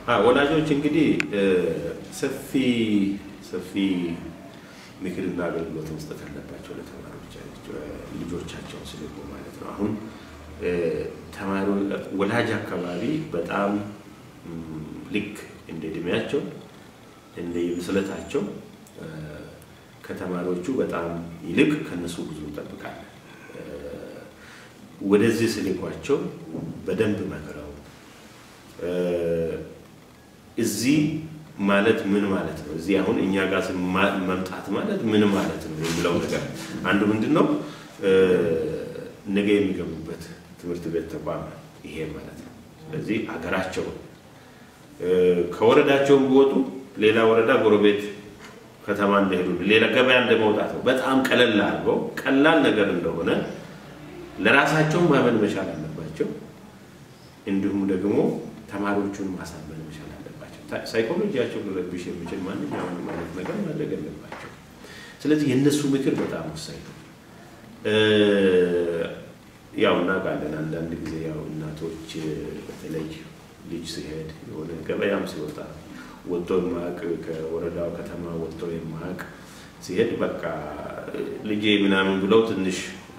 ወላጆች እንግዲህ ሰፊ ሰፊ ምክርና አገልግሎት መስጠት አለባቸው ለተማሪዎች ልጆቻቸውን ስለሆ ማለት ነው። አሁን ተማሪ ወላጅ አካባቢ በጣም ልክ እንደ እድሜያቸው እንደ ብስለታቸው ከተማሪዎቹ በጣም ይልቅ ከነሱ ብዙ እንጠብቃለን። ወደዚህ ስልኳቸው በደንብ መክረው እዚህ ማለት ምን ማለት ነው? እዚህ አሁን እኛ ጋር መምጣት ማለት ምን ማለት ነው የሚለው ነገር አንዱ ምንድን ነው ነገ የሚገቡበት ትምህርት ቤት ተቋም ይሄ ማለት ነው። ስለዚህ አገራቸው ከወረዳቸውን ቢወጡ ሌላ ወረዳ ጎረቤት ከተማ እንደሄዱ ሌላ ገበያ እንደመውጣት ነው። በጣም ቀለል አድርገው ቀላል ነገር እንደሆነ ለራሳቸው ማመን መቻል አለባቸው። እንዲሁም ደግሞ ተማሪዎቹን ማሳመን መቻል አለባቸው። ሳይኮሎጂያቸው ሊረብሽ የሚችል ማንኛውንም አይነት ነገር ማድረግ አለባቸው። ስለዚህ የእነሱ ምክር በጣም ወሳኝ ነው። ያው እናውቃለን አንዳንድ ጊዜ ያው እናቶች በተለይ ልጅ ሲሄድ የሆነ ገበያም ሲወጣ ወጥቶ የማያውቅ ከወረዳው ከተማ ወጥቶ የማያውቅ ሲሄድ በቃ ልጄ ምናምን ብለው ትንሽ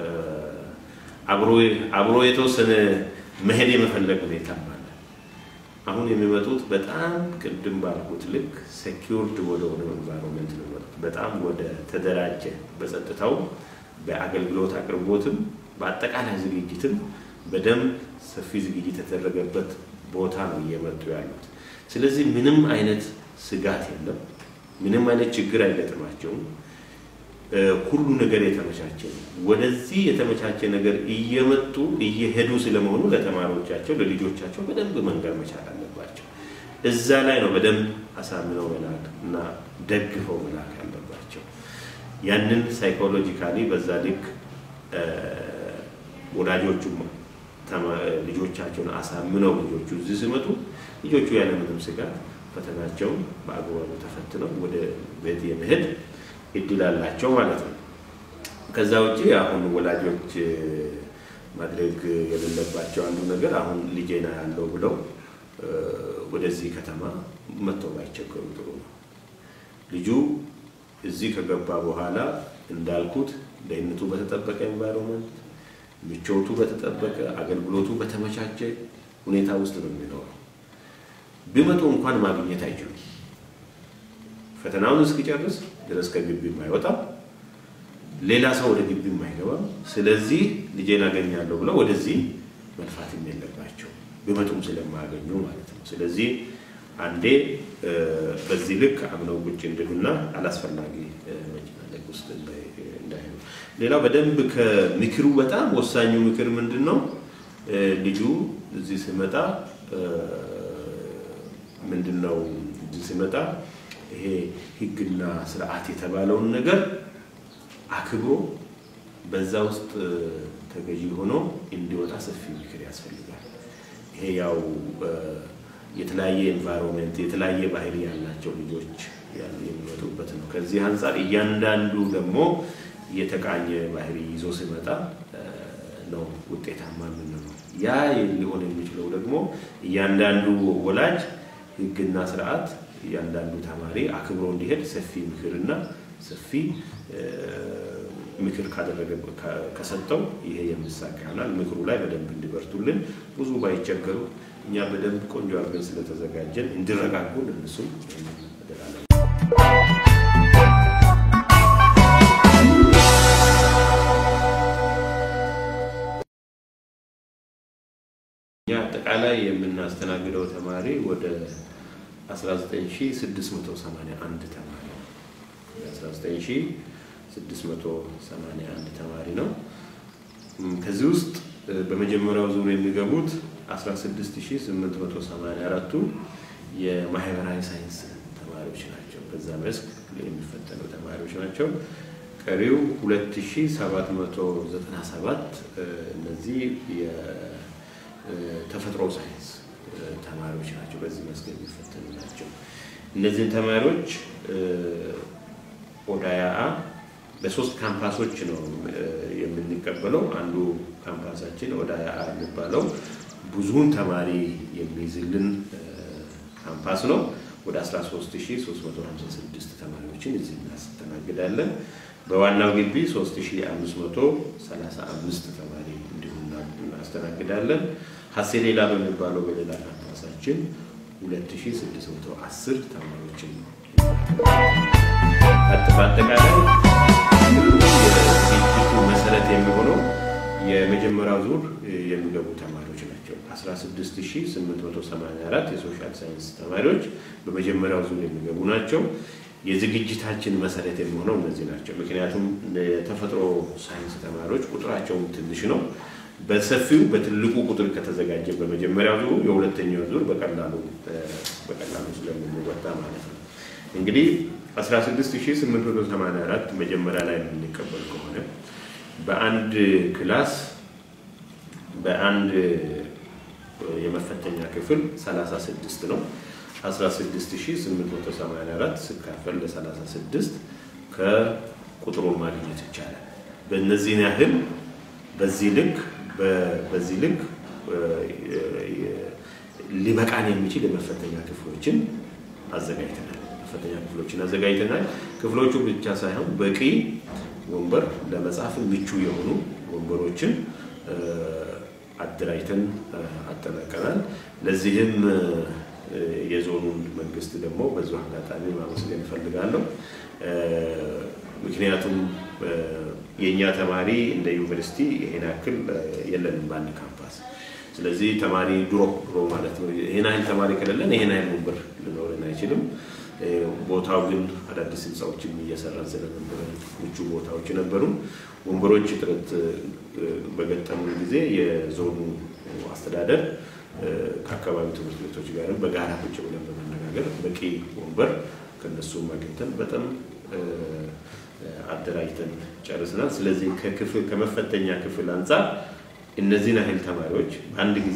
አብሮ የተወሰነ መሄድ የመፈለግ ሁኔታ አለ። አሁን የሚመጡት በጣም ቅድም ባልኩት ልክ ሴኪውርድ ወደ ሆነ ኤንቫይሮንመንት ነው የሚመጡት። በጣም ወደ ተደራጀ በጸጥታው በአገልግሎት አቅርቦትም በአጠቃላይ ዝግጅትም በደንብ ሰፊ ዝግጅት የተደረገበት ቦታ ነው እየመጡ ያሉት። ስለዚህ ምንም አይነት ስጋት የለም። ምንም አይነት ችግር አይገጥማቸውም። ሁሉ ነገር የተመቻቸ ነው። ወደዚህ የተመቻቸ ነገር እየመጡ እየሄዱ ስለመሆኑ ለተማሪዎቻቸው ለልጆቻቸው በደንብ መንገር መቻል አለባቸው። እዛ ላይ ነው በደንብ አሳምነው መላክ እና ደግፈው መላክ አለባቸው። ያንን ሳይኮሎጂካሊ በዛ ልክ ወዳጆቹም ልጆቻቸውን አሳምነው ልጆቹ እዚህ ሲመጡ ልጆቹ ያለምንም ስጋት ፈተናቸውን በአግባቡ ተፈትነው ወደ ቤት የመሄድ እድል አላቸው ማለት ነው። ከዛ ውጭ አሁን ወላጆች ማድረግ የሌለባቸው አንዱ ነገር አሁን ልጄና ያለው ብለው ወደዚህ ከተማ መጥተው ባይቸገሩ ጥሩ ነው። ልጁ እዚህ ከገባ በኋላ እንዳልኩት ደህንነቱ በተጠበቀ ኤንቫይሮንመንት ምቾቱ በተጠበቀ አገልግሎቱ በተመቻቸ ሁኔታ ውስጥ ነው የሚኖረው። ቢመጡ እንኳን ማግኘት አይችሉም። ፈተናውን እስኪጨርስ ድረስ ከግቢም አይወጣም፣ ሌላ ሰው ወደ ግቢም አይገባም። ስለዚህ ልጄን አገኛለሁ ብለው ወደዚህ መልፋትም የለባቸው ቢመጡም ስለማያገኙ ማለት ነው። ስለዚህ አንዴ በዚህ ልክ አምነው ቁጭ እንድሉና አላስፈላጊ መጨናነቅ ውስጥ እንዳይሆኑ። ሌላው በደንብ ከምክሩ በጣም ወሳኙ ምክር ምንድን ነው? ልጁ እዚህ ሲመጣ ምንድን ነው እዚህ ሲመጣ ይሄ ሕግና ስርዓት የተባለውን ነገር አክብሮ በዛ ውስጥ ተገዢ ሆኖ እንዲወጣ ሰፊ ምክር ያስፈልጋል። ይሄ ያው የተለያየ ኤንቫይሮንመንት የተለያየ ባህሪ ያላቸው ልጆች የሚመጡበት ነው። ከዚህ አንጻር እያንዳንዱ ደግሞ የተቃኘ ባህሪ ይዞ ሲመጣ ነው ውጤታማ የምንለው። ያ ሊሆን የሚችለው ደግሞ እያንዳንዱ ወላጅ ህግና ስርዓት እያንዳንዱ ተማሪ አክብሮ እንዲሄድ ሰፊ ምክርና ሰፊ ምክር ካደረገ ከሰጠው ይሄ የሚሳካ ይሆናል። ምክሩ ላይ በደንብ እንዲበርቱልን ብዙ ባይቸገሩ እኛ በደንብ ቆንጆ አድርገን ስለተዘጋጀን እንዲረጋጉ እነሱም እደራለን። እኛ አጠቃላይ የምናስተናግደው ተማሪ ወደ 19681 ተማሪ ነው። 19681 ተማሪ ነው። ከዚህ ውስጥ በመጀመሪያው ዙር የሚገቡት 16884ቱ የማህበራዊ ሳይንስ ተማሪዎች ናቸው። በዛ መስክ የሚፈተኑ ተማሪዎች ናቸው። ቀሪው 2797 እነዚህ የተፈጥሮ ሳይንስ ተማሪዎች ናቸው። በዚህ መስክ የሚፈተኑ ናቸው። እነዚህን ተማሪዎች ኦዳያአ በሶስት ካምፓሶች ነው የምንቀበለው። አንዱ ካምፓሳችን ኦዳያአ የሚባለው ብዙውን ተማሪ የሚይዝልን ካምፓስ ነው። ወደ 13356 ተማሪዎችን እዚህ እናስተናግዳለን። በዋናው ግቢ 3535 ተማሪ እንዲሁም እናስተናግዳለን። ሀሴሌላ በሚባለው በሌላ ካምፓሳችን 2610 ተማሪዎችን ነው። በአጠቃላይ የዝግጅቱ መሰረት የሚሆነው የመጀመሪያው ዙር የሚገቡ ተማሪዎች ናቸው። 16884 የሶሻል ሳይንስ ተማሪዎች በመጀመሪያው ዙር የሚገቡ ናቸው። የዝግጅታችን መሰረት የሚሆነው እነዚህ ናቸው። ምክንያቱም የተፈጥሮ ሳይንስ ተማሪዎች ቁጥራቸውን ትንሽ ነው። በሰፊው በትልቁ ቁጥር ከተዘጋጀ በመጀመሪያው ዙሩ የሁለተኛው ዙር በቀላሉ በቀላሉ ስለምንወጣ ማለት ነው። እንግዲህ 16884 መጀመሪያ ላይ የምንቀበል ከሆነ በአንድ ክላስ በአንድ የመፈተኛ ክፍል 36 ነው። 16884 ሲካፈል ለ36 ከቁጥሩን ማግኘት ይቻላል። በእነዚህን ያህል በዚህ ልክ በዚህ ልክ ሊበቃን የሚችል የመፈተኛ ክፍሎችን አዘጋጅተናል። መፈተኛ ክፍሎችን አዘጋጅተናል። ክፍሎቹ ብቻ ሳይሆን በቂ ወንበር ለመጻፍ ምቹ የሆኑ ወንበሮችን አደራጅተን አጠናቀናል። ለዚህም የዞኑን መንግስት ደግሞ በዚሁ አጋጣሚ ማመስገን እፈልጋለሁ። ምክንያቱም የእኛ ተማሪ እንደ ዩኒቨርሲቲ ይሄን ያክል የለንም በአንድ ካምፓስ። ስለዚህ ተማሪ ድሮ ድሮ ማለት ነው ይሄን ያህል ተማሪ ከሌለን ይሄን ያህል ወንበር ሊኖረን አይችልም። ቦታው ግን አዳዲስ ህንፃዎችን እየሰራን ስለነበረ ምቹ ቦታዎች ነበሩ። ወንበሮች እጥረት በገጠሙ ጊዜ የዞኑ አስተዳደር ከአካባቢ ትምህርት ቤቶች ጋርም በጋራ ቁጭ ብለን በመነጋገር በቂ ወንበር ከነሱም አግኝተን በጣም አደራጅተን ጨርስናል። ስለዚህ ከክፍል ከመፈተኛ ክፍል አንጻር እነዚህን ያህል ተማሪዎች በአንድ ጊዜ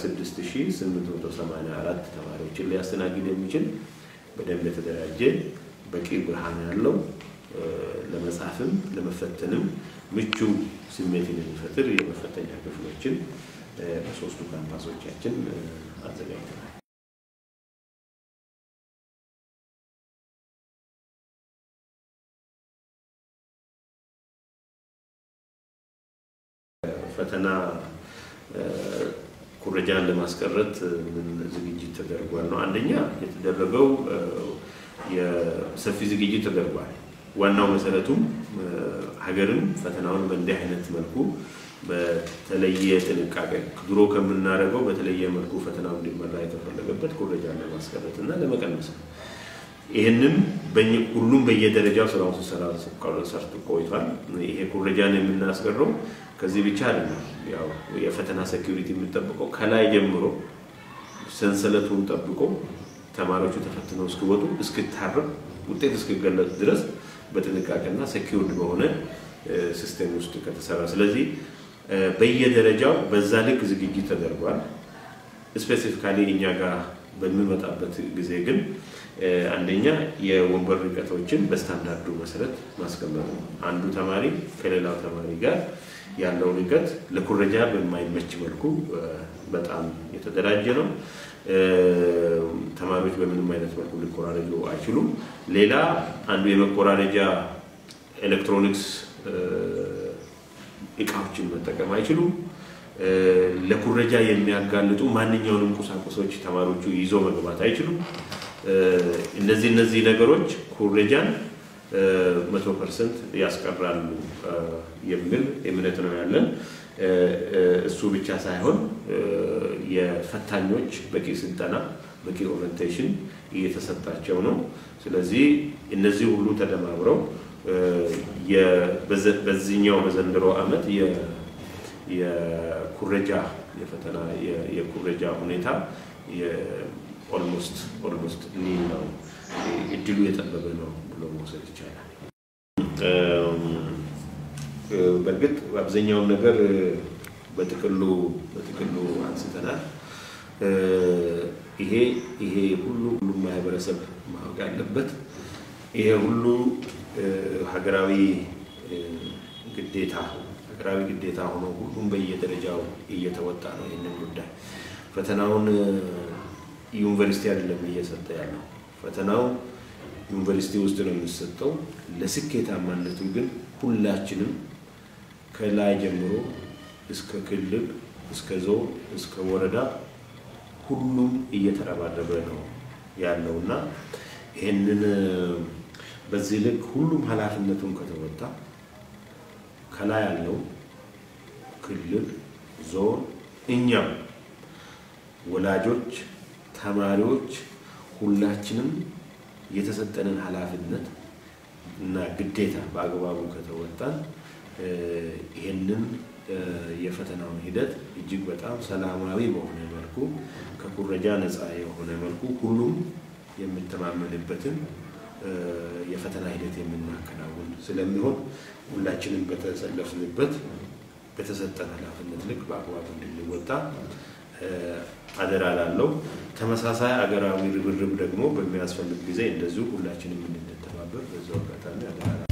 16884 ተማሪዎችን ሊያስተናግድ የሚችል በደንብ የተደራጀ በቂ ብርሃን ያለው ለመጻፍም ለመፈተንም ምቹ ስሜትን የሚፈጥር የመፈተኛ ክፍሎችን በሶስቱ ካምፓሶቻችን አዘጋጅተናል። ፈተና ኩረጃን ለማስቀረት ምን ዝግጅት ተደርጓል ነው? አንደኛ የተደረገው የሰፊ ዝግጅት ተደርጓል። ዋናው መሰረቱም ሀገርም ፈተናውን በእንዲህ አይነት መልኩ በተለየ ጥንቃቄ ድሮ ከምናደርገው በተለየ መልኩ ፈተናው እንዲመራ የተፈለገበት ኩረጃን ለማስቀረት እና ለመቀነስ ነው። ይህንም ሁሉም በየደረጃው ስራውን ሲሰራ ሰርቶ ቆይቷል። ይሄ ኩረጃን የምናስቀረው ከዚህ ብቻ አይደለም። ያው የፈተና ሴኪሪቲ የምንጠብቀው ከላይ ጀምሮ ሰንሰለቱን ጠብቆ ተማሪዎቹ ተፈትነው እስኪወጡ እስክታረም ውጤት እስኪገለጽ ድረስ በጥንቃቄና ሴኪውርድ በሆነ ሲስቴም ውስጥ ከተሰራ ስለዚህ በየደረጃው በዛ ልክ ዝግጅት ተደርጓል። ስፔሲፊካሊ እኛ ጋር በሚመጣበት ጊዜ ግን አንደኛ የወንበር ርቀቶችን በስታንዳርዱ መሰረት ማስቀመጥ ነው። አንዱ ተማሪ ከሌላው ተማሪ ጋር ያለው ርቀት ለኩረጃ በማይመች መልኩ በጣም የተደራጀ ነው። ተማሪዎች በምንም አይነት መልኩ ሊኮራረጁ አይችሉም። ሌላ አንዱ የመኮራረጃ ኤሌክትሮኒክስ እቃዎችን መጠቀም አይችሉም። ለኩረጃ የሚያጋልጡ ማንኛውንም ቁሳቁሶች ተማሪዎቹ ይዞ መግባት አይችሉም። እነዚህ እነዚህ ነገሮች ኩረጃን መቶ ፐርሰንት ያስቀራሉ የሚል እምነት ነው ያለን። እሱ ብቻ ሳይሆን የፈታኞች በቂ ስልጠና፣ በቂ ኦሪንቴሽን እየተሰጣቸው ነው። ስለዚህ እነዚህ ሁሉ ተደማምረው በዚህኛው በዘንድሮ ዓመት የኩረጃ የፈተና የኩረጃ ሁኔታ ኦልሞስት ኦልሞስት ኒል ነው፣ እድሉ የጠበበ ነው ብሎ መውሰድ ይቻላል። በእርግጥ አብዛኛውን ነገር በጥቅሉ በጥቅሉ አንስተናል። ይሄ ይሄ ሁሉ ሁሉም ማህበረሰብ ማወቅ ያለበት ይሄ ሁሉ ሀገራዊ ግዴታ ሀገራዊ ግዴታ ሆኖ ሁሉም በየደረጃው እየተወጣ ነው። ይህንን ጉዳይ ፈተናውን ዩኒቨርሲቲ አይደለም እየሰጠ ያለው ፈተናው ዩኒቨርሲቲ ውስጥ ነው የሚሰጠው። ለስኬታማነቱ ግን ሁላችንም ከላይ ጀምሮ እስከ ክልል እስከ ዞን እስከ ወረዳ ሁሉም እየተረባረበ ነው ያለው እና ይህንን በዚህ ልክ ሁሉም ኃላፊነቱን ከተወጣ ከላይ ያለው ክልል፣ ዞን፣ እኛም ወላጆች፣ ተማሪዎች ሁላችንም የተሰጠንን ኃላፊነት እና ግዴታ በአግባቡ ከተወጣን ይህንን የፈተናውን ሂደት እጅግ በጣም ሰላማዊ በሆነ መልኩ ከኩረጃ ነፃ የሆነ መልኩ ሁሉም የሚተማመንበትን የፈተና ሂደት የምናከናውን ስለሚሆን ሁላችንም በተሰለፍንበት በተሰጠን ኃላፊነት ልክ በአግባቡ እንድንወጣ አደራ ላለው ተመሳሳይ አገራዊ ርብርብ ደግሞ በሚያስፈልግ ጊዜ እንደዚሁ ሁላችንም እንድንተባበር በዛው አጋጣሚ አደራ